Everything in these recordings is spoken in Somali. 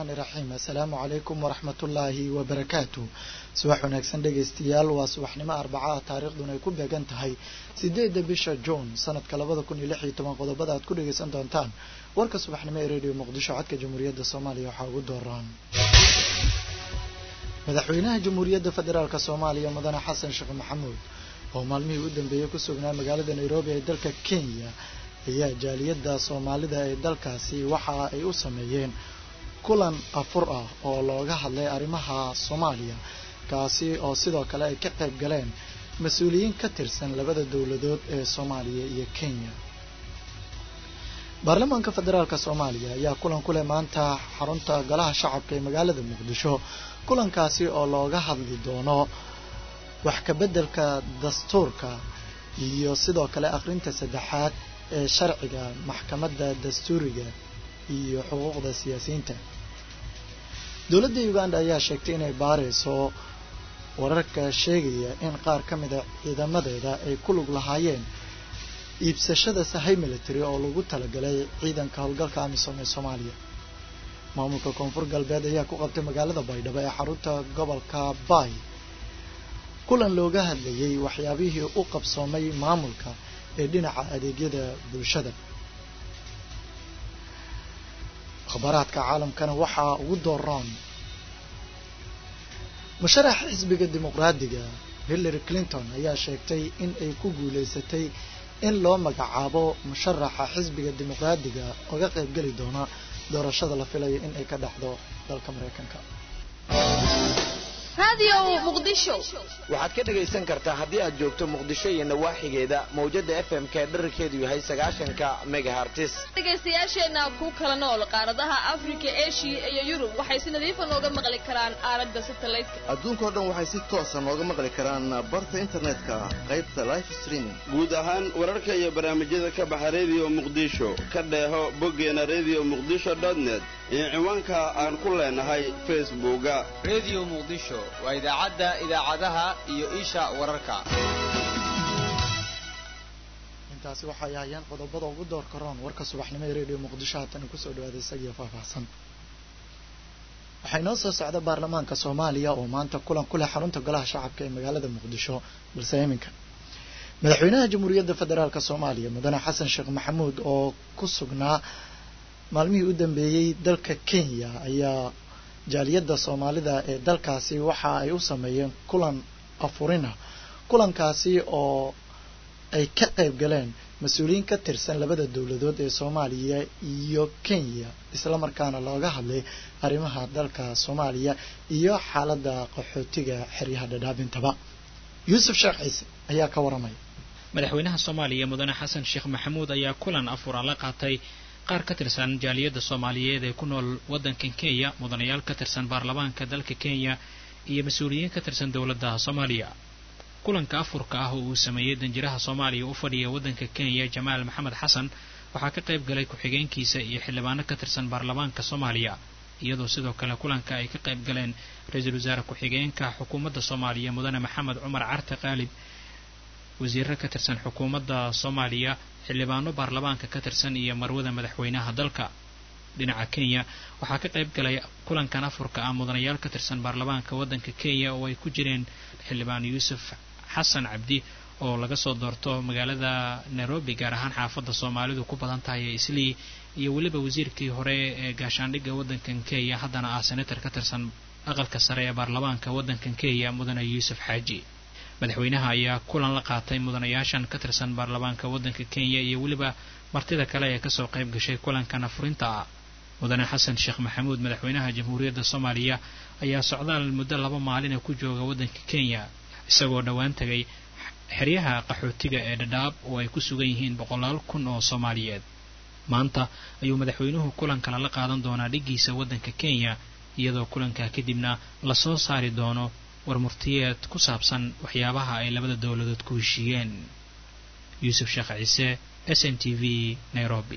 iraxiim assalaamu calaykum waraxmatullaahi wabarakaatu subax wanaagsan dhegaystayaal waa subaxnimo arbacaha taariikhduna ay ku beegan tahay sideedda bisha juun sanadka labada kun iyo lix iyo toban qodobada aad ku dhagaysan doontaan warka subaxnimo ee radio muqdisho codka jamhuuriyadda soomaaliya waxaa ugu dooraan madaxweynaha jamhuuriyadda federaalk soomaaliya mudane xasan sheekh maxamuud oo maalmihii u dambeeyey ku sugnaa magaalada nairobi ee dalka kenya ayaa jaaliyadda soomaalida ee dalkaasi waxa ay u sameeyeen kulan afur ah oo looga hadlay arrimaha soomaaliya kaasi oo sidoo kale ay ka qayb galeen mas-uuliyiin ka tirsan labada dowladood ee soomaaliya iyo kenya baarlamaanka federaalk soomaaliya ayaa kulan ku leh maanta xarunta golaha shacabka ee magaalada muqdisho kulankaasi oo looga hadli doono wax ka beddelka dastuurka iyo sidoo kale akhrinta saddexaad ee sharciga maxkamadda dastuuriga iyo xuquuqda siyaasiyiinta dowladda uganda ayaa sheegtay inay baarayso wararka sheegaya in qaar ka mida ciidamadeeda ay ku lug lahaayeen iibsashada sahay military oo lagu talagalay ciidanka howlgalka amisom ee soomaaliya maamulka koonfur galbeed ayaa ku qabtay magaalada baydhabo ee xarunta gobolka bay kulan looga hadlayay waxyaabihii u qabsoomay maamulka ee dhinaca adeegyada bulshada akhbaaraadka caalamkana waxaa ugu dooran musharaxa xisbiga dimuqraadiga hillary clinton ayaa sheegtay in ay ku guulaysatay in loo magacaabo musharaxa xisbiga dimuqraadiga oga qaybgeli doona doorashada la filayo in ay ka dhacdo dalka maraykanka waxaad ka dhegaysan kartaa haddii aad joogto muqdisho iyo nawaaxigeeda mawjada f m k dherarkeedu yahay sagaashanka megahartis dhegaystayaasheenna ku kala nool qaaradaha afrika eshiya iyo yurub waxay si nadiifa nooga maqli karaan aalada satelliteka adduunkao dhan waxay si toosa nooga maqli karaan barta internetka qaybta life streaming guud ahaan wararka iyo barnaamijyada ka baxa rediyo muqdisho ka dheeho boggeena redio muqdisho net iyo ciwaanka aan ku leenahay facebooka redio muqdisho waa idaacadda idaacadaha iyo isha wararka intaasi waxay ahayeen qodobada ugu door karoon warka subaxnimo ee redio muqdisho haatana kusoo dhawaada isagiyo faahfaahsan waxaa inoo soo socda baarlamaanka soomaaliya oo maanta kulan ku leh xarunta golaha shacabka ee magaalada muqdisho balse iminka madaxweynaha jamhuuriyadda federaalk soomaaliya mudane xasan sheekh maxamuud oo ku sugnaa maalmihii u dambeeyey dalka kenya ayaa jaaliyadda soomaalida ee dalkaasi waxa ay u sameeyeen kulan afurina kulankaasi oo ay ka qayb galeen mas-uuliyiin ka tirsan labada dowladood ee soomaaliya iyo kenya islamarkaana looga hadlay arrimaha dalka soomaaliya iyo xaaladda qaxootiga xeryaha dhadhaabintaba yuusuf sheekh ciise ayaa ka waramaya madaxweynaha soomaaliya mudane xasan sheekh maxamuud ayaa kulan afura la qaatay qaar ka tirsan jaaliyadda soomaaliyeed ee ku nool waddankan kenya mudanayaal ka tirsan baarlamaanka dalka kenya iyo mas-uuliyiin ka tirsan dowladda soomaaliya kulanka afurka ah oo uu sameeyey danjiraha soomaaliya u fadhiya waddanka kenya jamaal maxamed xasan waxaa ka qayb galay ku-xigeenkiisa iyo xildhibaano ka tirsan baarlamaanka soomaaliya iyadoo sidoo kale kulanka ay ka qayb galeen ra-iisul wasaare ku-xigeenka xukuumadda soomaaliya mudane maxamed cumar carte qaalib wasiiro ka tirsan xukuumadda soomaaliya xildhibaano baarlamaanka ka tirsan iyo marwada madaxweynaha dalka dhinaca kenya waxaa ka qayb galay kulankan afurka ah mudanayaal ka tirsan baarlamaanka waddanka kenya oo ay ku jireen xildhibaan yuusuf xasan cabdi oo laga soo doorto magaalada nairobi gaar ahaan xaafadda soomaalidu ku badan tahay ee islii iyo weliba wasiirkii hore ee gaashaandhigga waddankan kenya haddana ah senator ka tirsan aqalka sare ee baarlamaanka waddankan kenya mudane yuusuf xaaji madaxweynaha ayaa kulan la qaatay mudanayaashan ka tirsan baarlamaanka waddanka kenya iyo weliba martida kale ee kasoo qayb gashay kulankan afurinta ah mudane xasan sheekh maxamuud madaxweynaha jamhuuriyadda soomaaliya ayaa socdaal muddo laba maalina ku jooga waddanka kenya isagoo dhowaan tegay xeryaha qaxootiga ee dhadhaab oo ay ku sugan yihiin boqolaal kun oo soomaaliyeed maanta ayuu madaxweynuhu kulankala la qaadan doonaa dhiggiisa waddanka kenya iyadoo kulankaa kadibna lasoo saari doono warmurtiyeed ku saabsan waxyaabaha ay labada dowladood ku heshiiyeen yuusuf sheekh ciise s n t v nairobi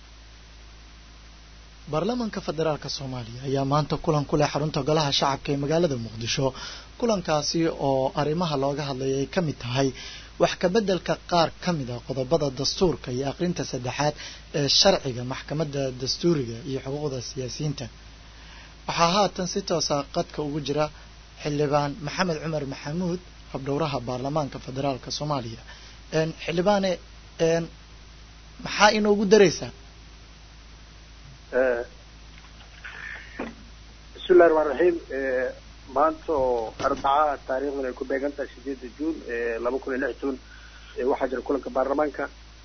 baarlamaanka federaalk soomaaliya ayaa maanta kulan ku leh xarunta golaha shacabka ee magaalada muqdisho kulankaasi oo arrimaha looga hadlaya ay ka mid tahay wax kabeddelka qaar ka mid a qodobada dastuurka iyo aqrinta saddexaad ee sharciga maxkamadda dastuuriga iyo xuquuqda siyaasiyiinta waxaa haatan si toosa qadka ugu jira xildhibaan maxamed cumar maxamuud habdhowraha baarlamaanka federaalka soomaaliya xildhibaane maxaa inoogu dareysaa bismillahi raxmaan raxiim maanta oo arbaca taariikhdan ay ku beegan tahay sideedda juun laba kun iyo lix juun waxaa jira kulanka baarlamaanka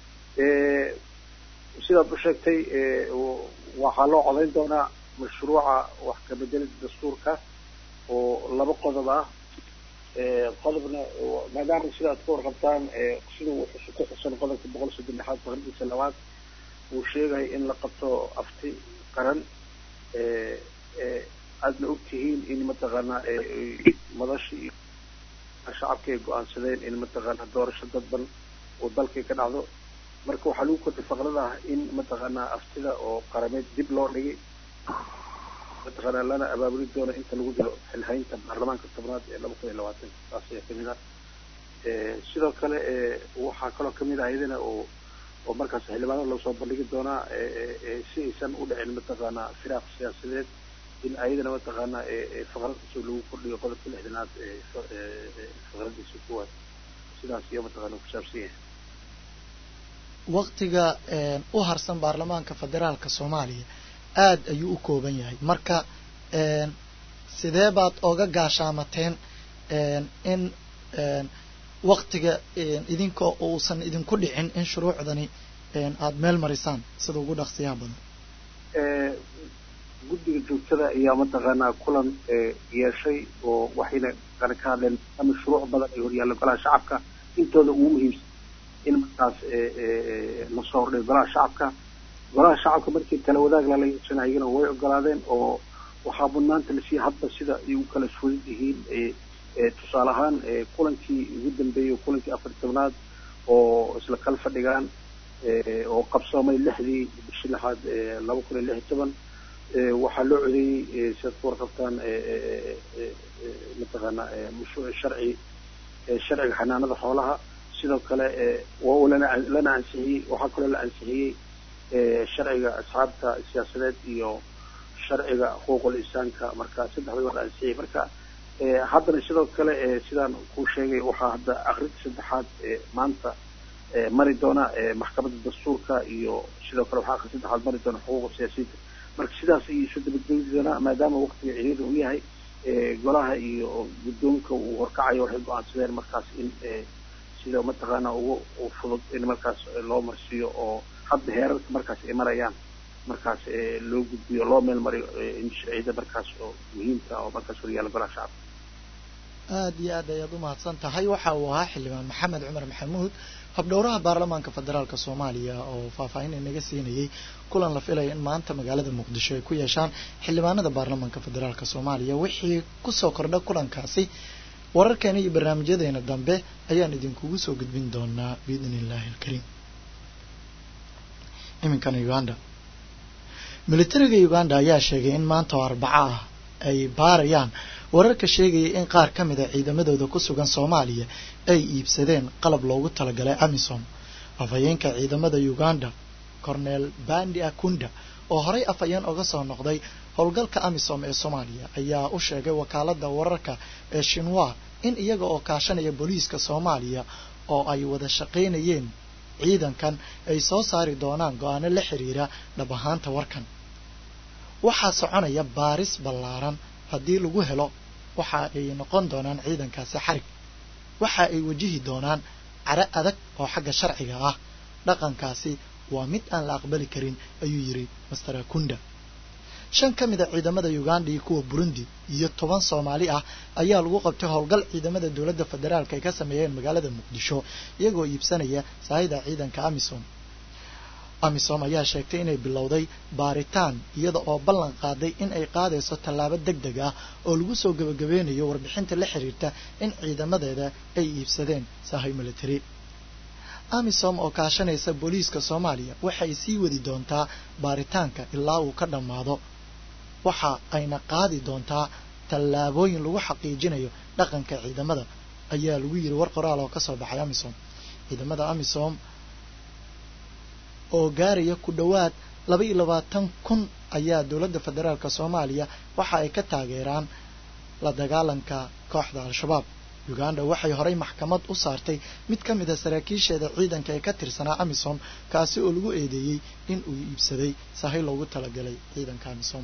sidaad u sheegtay waxaa loo codayn doonaa mashruuca wax kabedelida dastuurka oo laba qodob ah qodobna maadaama sida aad ka warqabtaan sida uu ku xusan qodobka boqol soddon lixaad boqolkiisa labaad uu sheegaya in la qabto afti qaran aadna og tihiin in mataqaanaa madashii shacabka ay go-aansadeen in mataqaanaa doorasho dadban oo dalkay ka dhacdo marka waxaa lagu kordhay faqrada ah in mataqaanaa aftida oo qarameed dib loo dhigay mataqaanaa lana abaabuli doono inta lagu jiro xilhaynta baarlamaanka tobnaad ee laba kun iyo labaatan taas ayaa kamid ah sidoo kale waxaa kaloo kamid ah iyadana oo oo markaas xildhibaanada loo soo bandhigi doonaa si aysan u dhicin mataqaanaa firaaq siyaasadeed in ayadana mataqaanaa faqrad cusub lagu kordhiyo qodobka lixdanaad faqradiisa kuwaad sidaas iyo mataqaana kusaabsan yahay waktiga u harsan baarlamaanka federaalka soomaaliya aad ayuu u kooban yahay marka sidee baad oga gaashaamateen in waktiga idinkoo uusan idinku dhicin in shuruucdani aada meel marisaan sida ugu dhaqsiyaha badan guddiga joogtada ayaa mataqaanaa kulan yeeshay oo waxayna kana ka hadleen ama shuruuc badan ay horyaalla golaha shacabka intooda ugu muhiimsan in markaas lasoo hordhiyo golaha shacabka golaha shacabka markii tala wadaag lala yeeshanay iyagana way ogolaadeen oo waxaa mudnaanta lasiiya hadba sida ay u kala fudud yihiin tusaale ahaan kulankii ugu dambeeyey kulankii afar tobnaad oo isla kala fadhigaan oo qabsoomay lixdii bishii lixaad laba kun iyo lix iyo toban waxaa loo codeeyey sidaad ku warqabtaan mataqaanaa mashruuc sharci sharciga xanaanada xoolaha sidoo kale waa lana lana ansixiyey waxaa kaloo la ansixiyey sharciga asxaabta siyaasadeed iyo sharciga xuquuqul insaanka marka saddexda waa la ansixiyey marka haddana sidoo kale sidaan kuu sheegay waxaa hadda akrinta saddexaad maanta mari doona maxkamadda dastuurka iyo sidoo kale waxaa akrin saddexaad mari doona xuquuqa siyaasiyiinta marka sidaas ayay isu dabadgeli doonaa maadaama waktiga ciriiri uu yahay golaha iyo guddoonka uu horkacayo waxay go-aansadeen markaas in sida mataqaana ugu fudud in markaas loo marsiiyo oo hadda heerarka markaas ay marayaan markaas loo gudbiyo loo meel mariyo in sharciyada markaas oo muhiimka oo markaas horyaala golaha shacabka aada iyo aad ayaad u mahadsan tahay waxa uu ahaa xildhibaan maxamed cumar maxamuud habdhowraha baarlamaanka federaalka soomaaliya oo faahfaahin inaga siinayay kulan la filaya in maanta magaalada muqdisho ay ku yeeshaan xildhibaanada baarlamaanka federaalka soomaaliya wixii kusoo kordha kulankaasi wararkeena iyo barnaamijyadeena dambe ayaan idinkugu soo gudbin doonaa biidn illaahi alkariim iminkana uganda militariga uganda ayaa sheegay in maanta oo arbaco ah ay baarayaan wararka sheegaya in qaar ka mid a ciidamadooda ku sugan soomaaliya ay iibsadeen qalab loogu talagalay amisom afhayeenka ciidamada uganda cornel bandi akunda oo horey afhayeen oga soo noqday howlgalka amisom ee soomaaliya ayaa u sheegay wakaalada wararka ee shinwa in iyaga oo kaashanaya booliiska soomaaliya oo ay wada shaqaynayeen ciidankan ay soo saari doonaan go-aano la xiriira dhab ahaanta warkan waxaa soconaya baaris ballaaran haddii lagu helo waxa ay noqon doonaan ciidankaasi xarig waxa ay wajihi doonaan care adag oo xagga sharciga ah dhaqankaasi waa mid aan la aqbali karin ayuu yidhi master akunda shan ka mid a ciidamada uganda iyo kuwa burundi iyo toban soomaali ah ayaa lagu qabtay howlgal ciidamada dowladda federaalk ay ka sameeyeen magaalada muqdisho iyagoo iibsanaya saahida ciidanka amisom amisom ayaa sheegtay inay bilowday baaritaan iyada oo ballan qaaday in ay qaadayso tallaabo deg deg ah oo lagu soo gebagabeynayo warbixinta la xiriirta in ciidamadeeda ay iibsadeen sahay military amisom oo kaashanaysa booliiska soomaaliya waxay sii wadi doontaa baaritaanka ilaa uu ka dhammaado waxa ayna qaadi doontaa tallaabooyin lagu xaqiijinayo dhaqanka ciidamada ayaa lagu yiri war qoraal oo kasoo baxay amisom ciidamada amisom oo gaaraya ku dhowaad laba iyo labaatan kun ayaa dowladda federaalk soomaaliya waxa ay ka taageeraan la dagaalanka kooxda al-shabaab uganda waxay horey maxkamad u saartay mid ka mid a saraakiisheeda ciidanka ee ka tirsanaa amisom kaasi oo lagu eedeeyey in uu iibsaday sahay loogu talagalay ciidanka amisom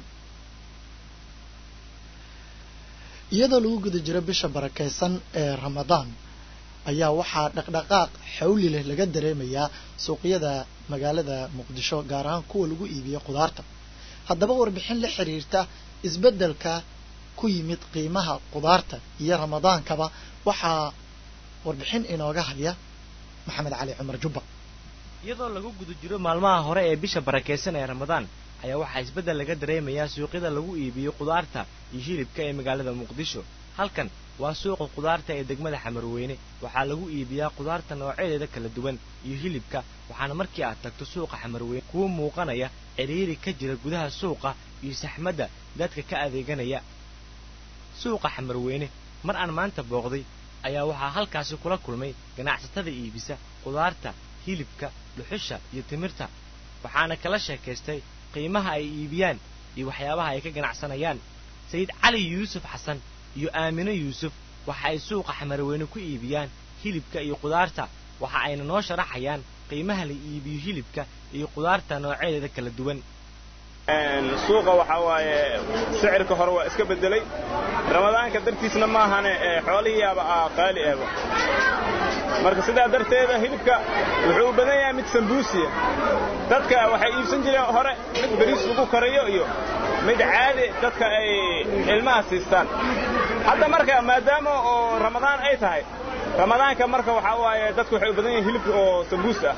iyadoo lagu guda jiro bisha barakeysan ee ramadaan ayaa waxaa dhaqdhaqaaq xawli leh laga dareemayaa suuqyada magaalada muqdisho gaar ahaan kuwa lagu iibiyo khudaarta haddaba warbixin la xiriirta isbeddelka ku yimid qiimaha khudaarta iyo ramadaankaba waxaa warbixin inooga haya maxamed cali cumar jubba iyadoo lagu guda jiro maalmaha hore ee bisha barakeysan ee ramadaan ayaa waxaa isbeddel laga dareemayaa suuqyada lagu iibiyo khudaarta iyo hilibka ee magaalada muqdisho halkan waa suuqa khudaarta ee degmada xamarweyne waxaa lagu iibiyaa khudaarta noocyadeeda kala duwan iyo hilibka waxaana markii aad tagto suuqa xamarweyne kuwa muuqanaya ciriiri ka jira gudaha suuqa iyo saxmadda dadka ka adeeganaya suuqa xamarweyne mar aan maanta booqday ayaa waxaa halkaasi kula kulmay ganacsatada iibisa khudaarta hilibka dhuxusha iyo timirta waxaana kala sheekaystay qiimaha ay iibiyaan iyo waxyaabaha ay ka ganacsanayaan sayid cali yuusuf xasan iyo aamino yuusuf waxa ay suuqa xamarweyne ku iibiyaan hilibka iyo khudaarta waxa ayna noo sharaxayaan qiimaha la iibiyo hilibka iyo khudaarta noocyadeeda kala duwan suuqa waxaa waaye sicirka hore waa iska beddelay ramadaanka dartiisna maahane xoolihiiaba aa qaali ahba marka sidaa darteeda hilibka wuxuu u badan yahay mid sambuusiya dadka waxay iibsan jireen hore mid bariis lagu karayo iyo mid caadi dadka ay ilmaha siistaan hadda marka maadaama oo ramadaan ay tahay ramadaanka marka waxaa waaye dadku waxay u badan yihiin hilibka oo sambuus ah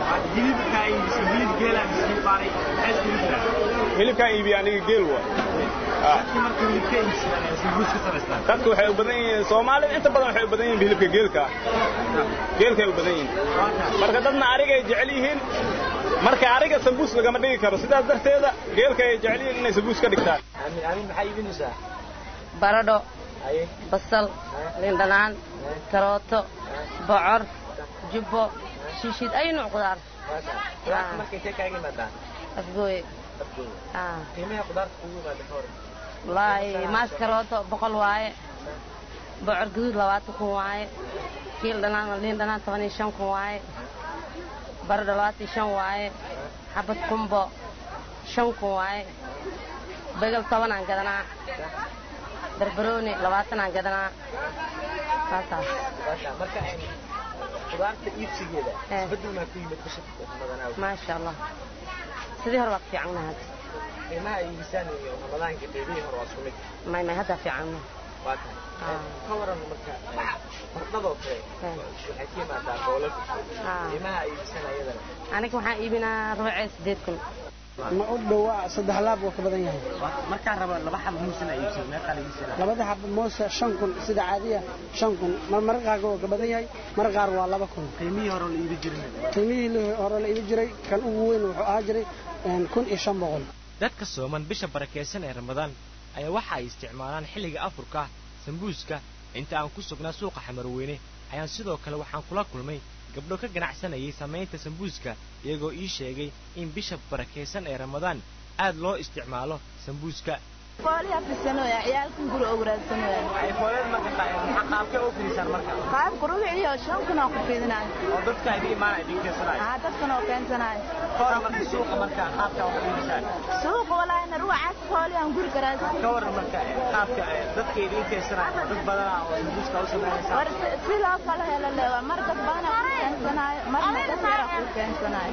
hilibkaan iibiya aniga geel wa dadku waxay u badan yihiin soomaalida inta badan waxay u badan yihiin hilibka geelka geelkay u badan yihiin marka dadna arigay jecel yihiin marka ariga sambuus lagama dhigi karo sidaas darteeda geelka ay jecel yihiin inay sambuus ka dhigtaan baradho basal lindhanaan karooto bocor jubbo shishid ay nuuc qudaar afgooye wallaahi maas karooto boqol waaye bocor guduud labaatan kun waaye kiil dhanaan liin dhanaan toban iyo shan kun waaye baradho labaatan iyo shan waaye xabad kumbo shan kun waaye begal tobanaan gadanaa barbarooni labaatanaan gadanaa saasaas maasha allah sidii hore waa ka fiicanna hadda may may haddaa fiicanna ka waran marka bardhadoo kale waxay ka imaadaa boolalka qiimaha ay iibsan ayadana aniga waxaan iibinaa rubucee sideed kun ma u dhowaa saddex laab wuu ka badan yahay markaan raba laba xabo muusana iibsado meeqaa la iibsana labada xabo muusa shan kun sida caadiya shan kun mar marka qaarka waa ka badan yahay mar qaar waa laba kun qiimihii hore la iibi jirin qiimihii hore la iibi jiray kan ugu weyn wuxuu ahaa jiray kun iyo shan boqol dadka sooman bisha barakeysan ee ramadaan ayaa waxa ay isticmaalaan xilliga afurka sambuuska inta aan ku sugnaa suuqa xamarweyne ayaan sidoo kale waxaan kula kulmay gabdho ka ganacsanayay samaynta sambuuska iyagoo ii sheegay in bisha barakaysan ee ramadaan aad loo isticmaalo sambuuska qaabka rubicio shan kun oo ku fidinayo dadkan oo keensanayo suuqa walaahina ruucaas fooli aan guri karaa war sidoo kale hela leewa mar dad badana ku keensanayo marna dad yara ku keensanayo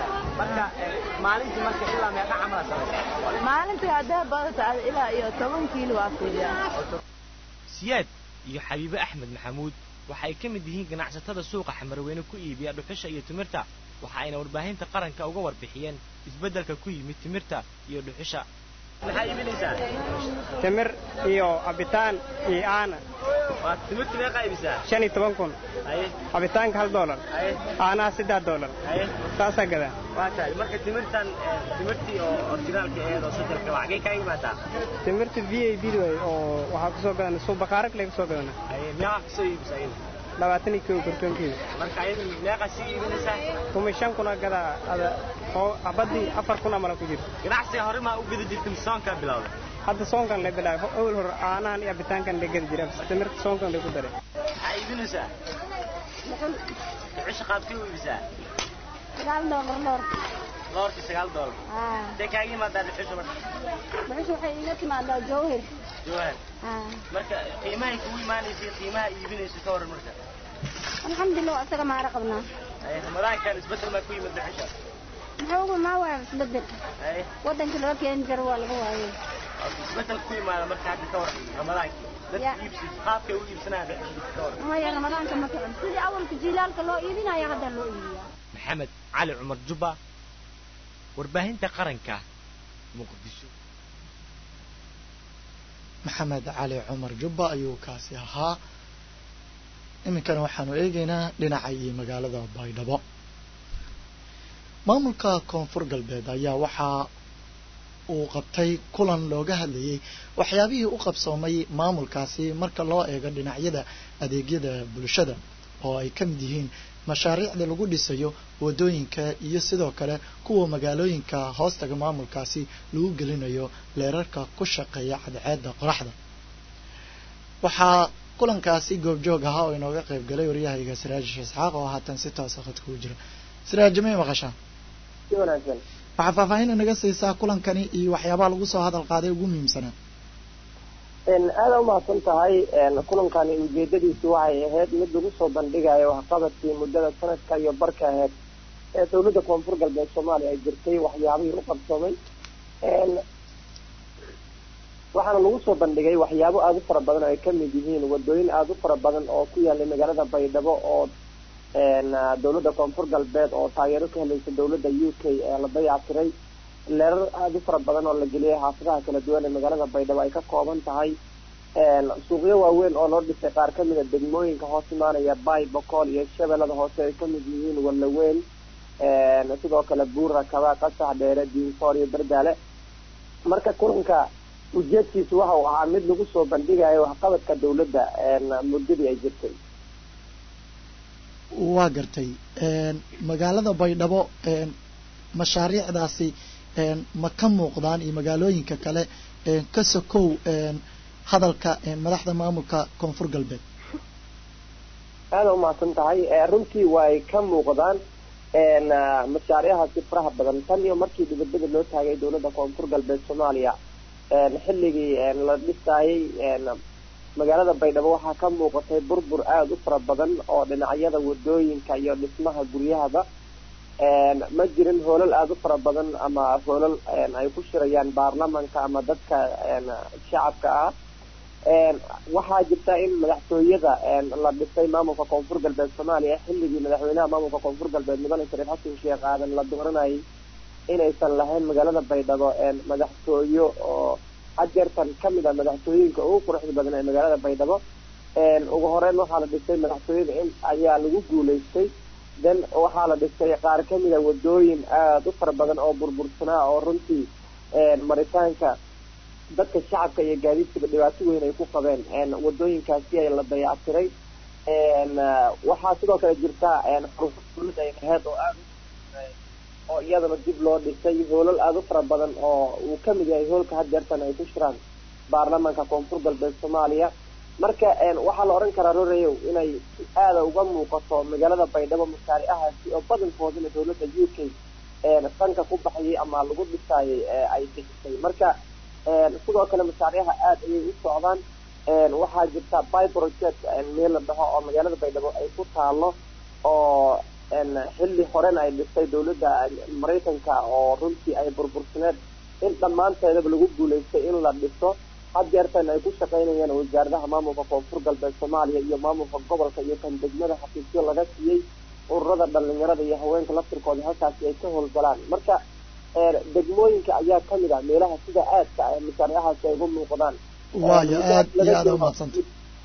maalintii haddee badata ilaa iyo toban kiilo waa fidiyaa siyaad iyo xabiibe axmed maxamuud waxa ay ka mid yihiin ganacsatada suuqa xamarweyne ku iibiya dhuxusha iyo timirta waxa ayna warbaahinta qaranka uga warbixiyeen isbeddelka ku yimid timirta iyo dhuxusha maxaa iibinaysaa timir iyo cabitaan iyo aana timirta meeqaa iibisaa shan iyo toban kun cabitaanka hal doolar aanaha saddex doolar saasaa gadaa waa tahay marka timirtan timirtii oo orginaalka aheed oo sajalka waa xagee kaa imaadaa timirta v a b way oo waxaa kusoo gadana suuq bakaarak lee kusoo gadana miyaa wax kasoo iibisa ayada labaatan iyo kow kartoonkeeda marka ayada meeqa sii iibinaysaa tuma shan kuna gadaa ada oo abadii afar kun amala ku jirto ganacsiga hore maa u gedi jirtay soonkaa bilowday hadda soonkan la bilaabay awal hore caanahan iyo abitaankan la gedi jira timirta soonkan la ku daray maxaa iibinaysaa ducisha qaabkii u iibisaa sagaal doolar dhoor doorkii sagaal doolar intee kaaga imaadaa dhuxusha marka dhuxusha waxay iiga timaadaa jawhir jawhar marka qiimahay kugu imaanaysay qiimaha iibinaysa ka waran marka alxamdulilah isaga maara qabnaa ramadaankan isbedel maa ku yimid dhuxusha muxuu ugu maa waaya isbedel waddanka laga keeni jiro waa laga waayay isbedel ku yimaada marka hadda ka waran ramadaankii dadka iibsi qaabkay u iibsanayaan dhuxusha ka waran maya ramadaanka ma kicin sidii awalka jiilaalka loo iibinaya hadda loo iibiyaa maxamed cali cumar jubba warbaahinta qaranka muqdisho maxamed cali cumar jubba ayuu kaasi ahaa iminkana waxaanu eegaynaa dhinaca iyo magaalada baydhabo maamulka koonfur galbeed ayaa waxaa uu qabtay kulan looga hadlayay waxyaabihii u qabsoomay maamulkaasi marka loo eego dhinacyada adeegyada bulshada oo ay ka mid yihiin mashaariicda lagu dhisayo wadooyinka iyo sidoo kale kuwa magaalooyinka hoostaga maamulkaasi lagu gelinayo leerarka ku shaqeeya cadceedda qoraxda waxaa kulankaasi goobjoog ahaa oo inooga qayb galay waryahayga siraaji isxaaq oo haatan si toosa khadka u jira siraaji may maqashaa waxaa faahfaahin inaga siisaa kulankani iyo waxyaabaha lagu soo hadal qaaday ugu muhiimsanaa aada umahadsan tahay kulankani ujeedadiisu waxay ahayd mid lagu soo bandhigayo waxqabadkii muddada sanadka iyo barka ahayd ee dowladda koonfur galbeed soomaaliya ay jirtay waxyaabihii u qabsoomay waxaana lagu soo bandhigay waxyaabo aada u fara badan oo ay kamid yihiin wadooyin aada u fara badan oo ku yaalay magaalada baydhabo oo dowladda koonfur galbeed oo taageero ka helaysa dowladda u k ee la dayactiray leerar aada u fara badan oo la geliyay xaafadaha kala duwan ee magaalada baydhabo ay ka kooban tahay suuqyo waaweyn oo loo dhisay qaar kamid a degmooyinka hoos imaanaya bay bokool iyo shabeellada hoose ay kamid yihiin wallaweyn sidoo kale buura kaba qasax dheere diinfoor iyo berdaale marka kulanka ujeedkiisu waxa uu ahaa mid lagu soo bandhigayo waxqabadka dowladda muddadii ay jirtay waa gartay magaalada baydhabo mashaariicdaasi ma ka muuqdaan iyo magaalooyinka kale ka sokow hadalka madaxda maamulka koonfur galbeed aada umahadsan tahay runtii way ka muuqdaan mashaariicaasi faraha badan tan iyo markii dhibadbada loo taagay dowladda koonfur galbeed soomaaliya xilligii la dhisaayay magaalada baydhabo waxaa ka muuqatay burbur aada u fara badan oo dhinacyada wadooyinka iyo dhismaha guryahaba ma jirin hoolal aada u fara badan ama hoolal ay ku shirayaan baarlamanka ama dadka shacabka ah waxaa jirta in madaxtooyada la dhisay maamulka koonfur galbeed soomaaliya xilligii madaxweynaha maamulka koonfur galbeed mudane shariif xasan sheekh aadan la dooranayay inaysan lahayn magaalada baydhabo madaxtooyo oo hajeertan kamid a madaxtooyinka ugu quruxda badan ee magaalada baydhabo ugu horeyn waxaa la dhisay madaxtooyada in ayaa lagu guulaystay then waxaa la dhisay qaar kamid a wadooyin aada u fara badan oo burbursanaa oo runtii maritaanka dadka shacabka iyo gaadiidkaba dhibaato weyn ay ku qabeen wadooyinkaasi ay la dayactiray waxaa sidoo kale jirta xaruufo dowladda ay laheyd oo aada oo iyadana dib loo dhisay hoolal aada u fara badan oo uu kamid yahay hoolka hadeertan ay ku shiraan baarlamanka koonfur galbeed soomaaliya marka waxaa la odhan karaa roreyow inay si aada uga muuqato magaalada baydhabo mashaaricahaasi oo badankoodana dowladda u k sanka ku baxayay ama lagu dhisaayay ay bixisay marka sidoo kale mashaariica aada ayay u socdaan waxaa jirta by project meel la dhaho oo magaalada baydhabo ay ku taalo oo xilli horena ay dhistay dowladda maraykanka oo runtii ay burbursaneed in dhammaanteedaba lagu guulaystay in la dhiso hadeertan ay ku shaqaynayaan wasaaradaha maamulka koonfur galbeed soomaaliya iyo maamulka gobolka iyo kan degmada xafiisyo laga siiyey ururada dhalinyarada iyo haweenka laftirkooda halkaasi ay ka howlgalaan marka degmooyinka ayaa kamid ah meelaha sida aadka ah mashaariicahaasi ay ugu muuqdaan waayo aad iyo aada umadsanta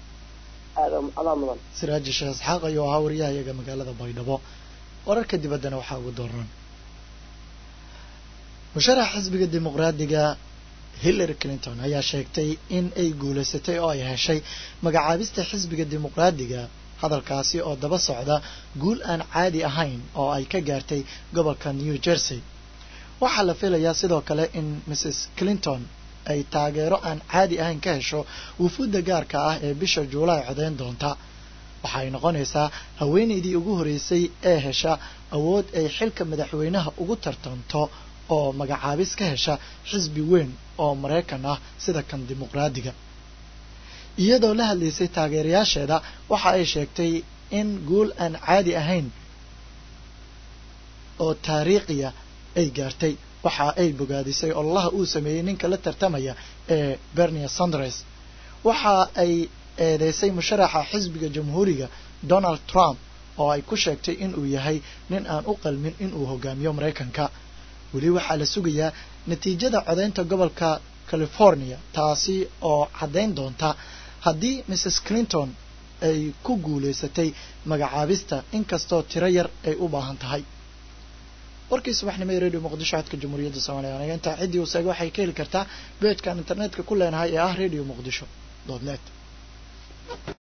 adaa mudan siraaji sheekh isxaaq ayuu ahaa wariyahayaga magaalada baydhabo wararka dibaddana waxaa ugu dooran musharax xisbiga dimuqraadiga hillary clinton ayaa sheegtay in ay guulaysatay oo ay heshay magacaabista xisbiga dimuqraadiga hadalkaasi oo daba socda guul aan caadi ahayn oo ay ka gaartay gobolka new jersey waxaa la filayaa sidoo kale in mrs clinton ay taageero aan caadi ahayn ka hesho wufuudda gaarka ah ee bisha juulaay codeyn doonta waxay noqonaysaa haweenaydii ugu horeysay ee hesha awood ay xilka madaxweynaha ugu tartanto oo magacaabis ka hesha xisbi weyn oo maraykan ah sida kan dimuqraadiga iyadoo la hadlaysay taageerayaasheeda waxa ay sheegtay in guul aan caadi ahayn oo taariikhiya ay gaartay waxa ay bogaadisay ololaha uu sameeyey ninka la tartamaya ee bernia sanders waxa ay eedeysay musharaxa xisbiga jamhuuriga donald trump oo ay ku sheegtay inuu yahay nin aan u qalmin inuu hogaamiyo maraykanka weli waxaa la sugayaa natiijada codeynta gobolka california taasi oo caddayn doonta haddii mrs clinton ay ku guulaysatay magacaabista inkastoo tiro yar ay u baahan tahay warkii subaxnimo ee radio muqdisho codka jamhuuriyadda soomaaliya aniga intaa ciddii u seega waxay ka heli kartaa beejkan internetka ku leenahay ee ah radio muqdisho dot net